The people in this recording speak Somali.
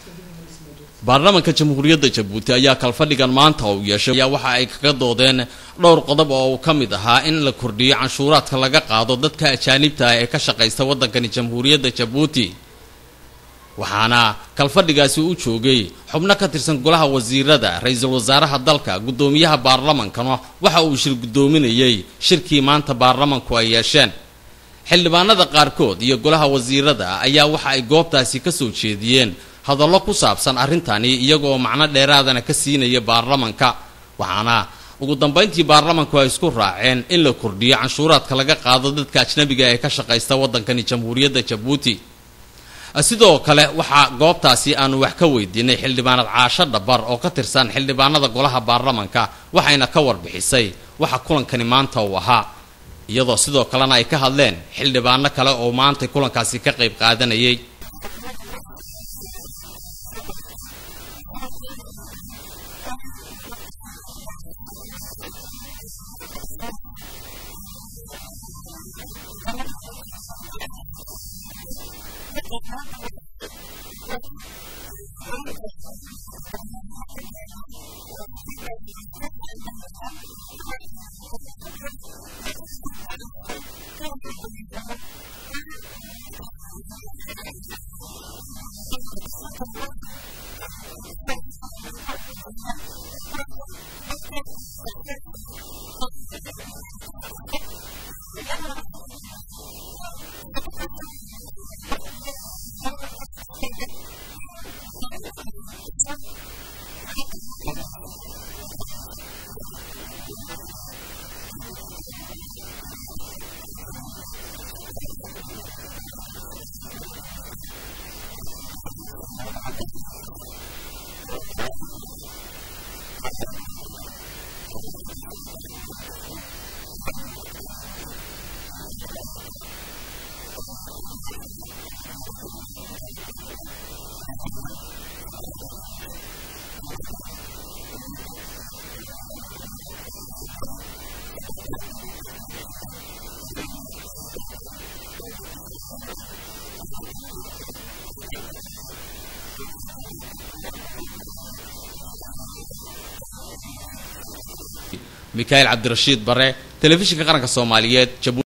baarlamaanka jamhuuriyadda jabuuti ayaa kalfadhigan maanta uu yeeshay ayaa waxa ay kaga doodeen dhowr qodob oo uu ka mid ahaa in la kordhiyo canshuuraadka laga qaado dadka ajaanibta ah ee ka shaqaysta waddankani jamhuuriyadda jabuuti waxaana kalfadhigaasi u joogay xubno ka tirsan golaha wasiirada ra-iisul wasaaraha dalka guddoomiyaha baarlamankana waxa uu shir guddoominayey shirkii maanta baarlamanku ay yeesheen xildhibaanada qaarkood iyo golaha wasiirada ayaa waxa ay goobtaasi ka soo jeediyeen hadallo ku saabsan arrintani iyagoo macno dheeraadana ka siinaya baarlamanka waxaana ugu dambayntii baarlamanku ay isku raaceen in la kordhiyo canshuuraadka laga qaado dadka ajnabiga ee ka shaqaysta waddankani jamhuuriyadda jabuuti sidoo kale waxaa goobtaasi aanu wax ka weydiinay xildhibaanad caasho dhabar oo ka tirsan xildhibaanada golaha baarlamanka waxayna ka warbixisay waxa kulankani maanta uu ahaa iyadoo sidoo kalena ay ka hadleen xildhibaano kale oo maanta kulankaasi ka qayb qaadanayay mikaail cabdirashiid bare telefishinka qaranka soomaaliyeed